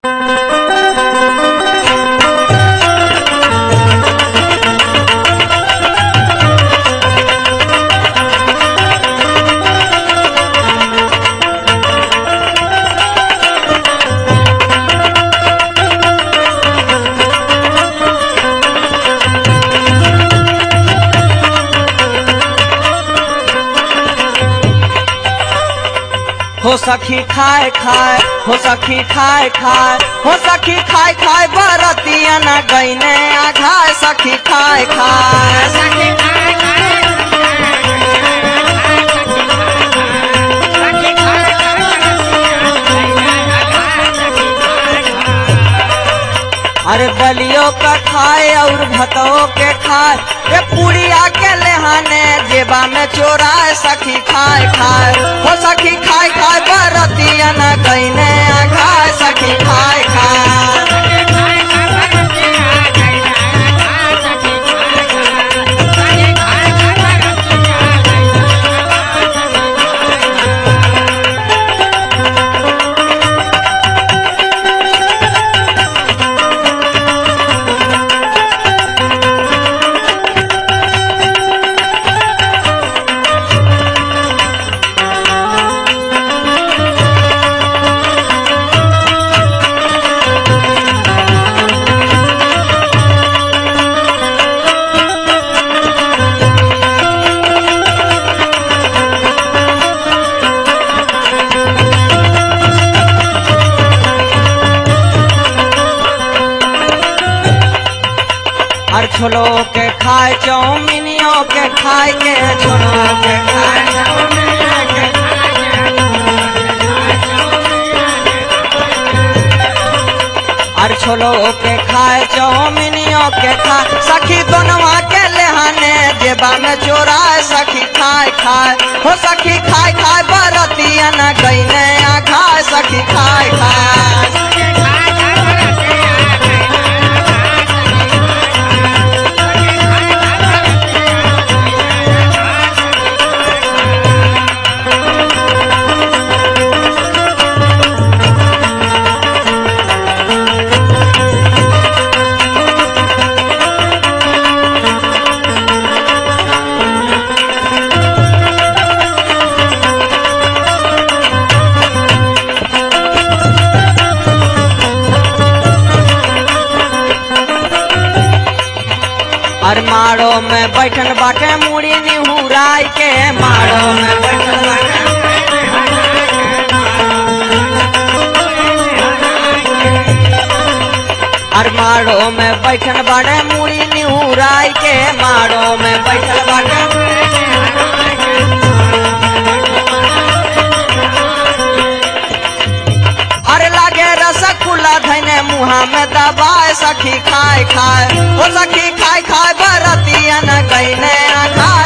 हो सखी खाए खाए हो सखी खाए खाए हो सखी खाए खाए बरतिया न गईने आघाए सखी खाए खाए अरे दलियो का खाए और भतओ के खाए रे पुड़िया के लेहाने जेबा में चोराए सखी खाए खाए हो सखी खाए खाए बरतिया न गईने आघाए सखी खाए खाए और छोलो के खाए चौमिनियों के खाए के छोलो के खाए और छोलो के खाए चौमिनियों के खाए सखी दोनवा के लेहाने जेबा में चोराए सखी खाए खाए हो सखी खाए खाए बरतिया न गईने आ खाए सखी खाए खाए और माड़ो में बैठन बाटे मुड़ी निहुराई के माड़ो में बैठन बाटे और माड़ो में बैठन बाटे मुड़ी निहुराई के माड़ो में बैठल बाटे अरे लागे रसगुल्ला धैने मुहा में दबाए सखी खाए खाए ओ सखी खाए खाए बरतिया न गईने आ खाए